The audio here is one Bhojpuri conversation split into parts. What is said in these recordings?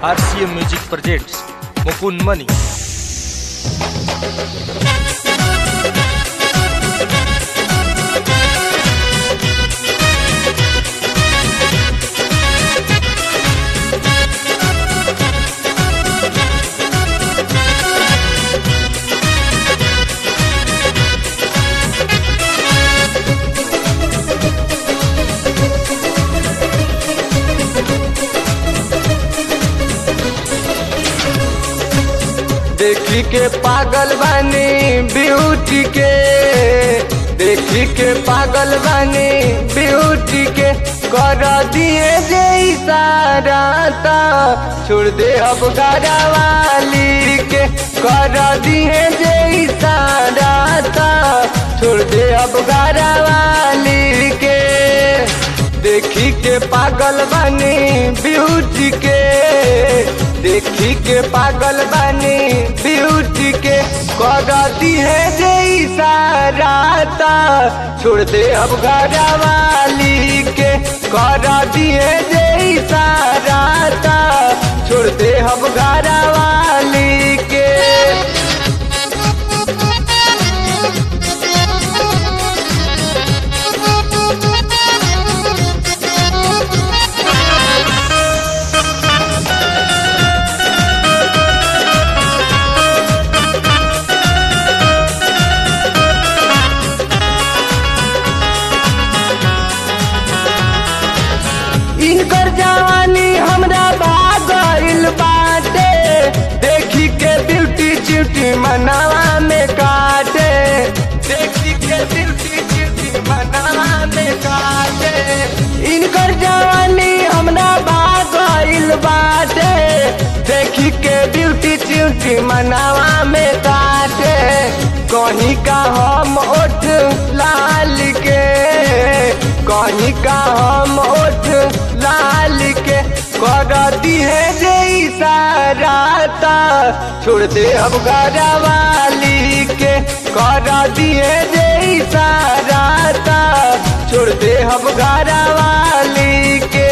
RCM Music presents Mukund Mani. देखी के पागल बानी ब्यूटी के देखी के पागल बानी ब्यूटी के कर दिए जे इशारा ता छोड़ दे अब वाली के कर दिए जे इशारा ता छोड़ दे अब वाली के देखी के पागल बनी ब्यूटी के देखी के पागल बनी ब्यूटी के करती है जे इशारा ता छोड़ दे अब वाली के करती है जे इशारा ता छोड़ दे अब वाली के इनकर जवानी हमरा भागल बाटे देखी के ब्यूटी च्यूटी मनावा में काटे देखी के ब्यूटी च्यूटी मनावा में काटे इनकर जवानी हमरा भागल बाटे देखी के ब्यूटी च्यूटी मनावा में काटे कहीं का हम ओठ लाल के कहीं का हम ओठ लाल के करती है जे इशारा ता छोड़ दे अब वाली के करती है जे इशारा ता छोड़ दे अब वाली के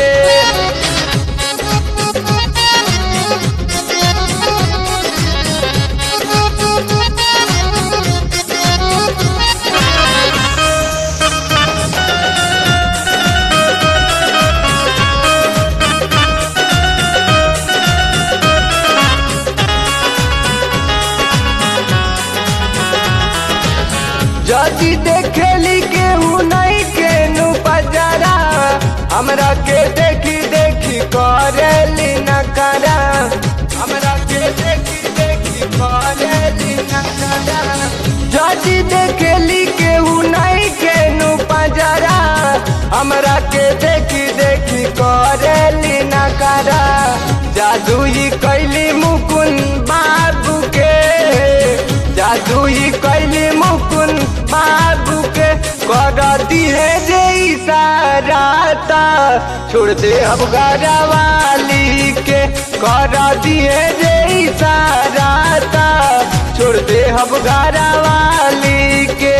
जदि देखेली केहू नहीं केनू पजरा हमरा के देखी देखी करेली नकरा हमरा के देखी देखी करेली नकरा जदि देखेली केहू नहीं केनू पजरा हमरा के देखी देखी करेली नकरा जादू ही कैली मुकुन बाबू के जादू ही कैली मुकुन बाबू के करती है जे इशारा ता छोड़ दे अब वाली के करती है जे इशारा ता छोड़ दे अब वाली के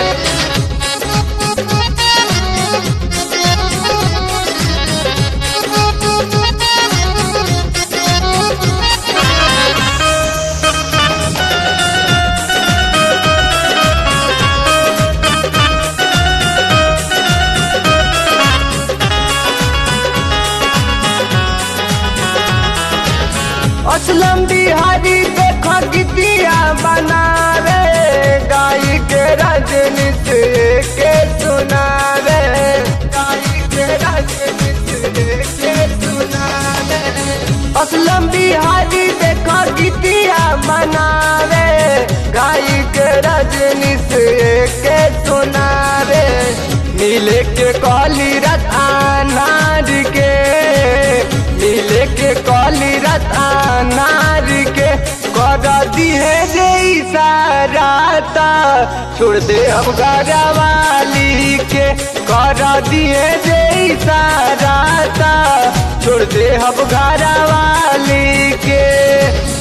असलम बिहारी देख गीतिया बना रे गाई के राजनीति के सुना रे गाई के राजनीति के सुना रे असलम बिहारी देख गीतिया बना रे गाई के राजनीति के सुना रे मिले के कॉली रत अनार के मिले के कॉली रत अनार के करती है जे इशारा ता छोड़ दे अब वाली के करती है जे इशारा ता छोड़ दे अब वाली के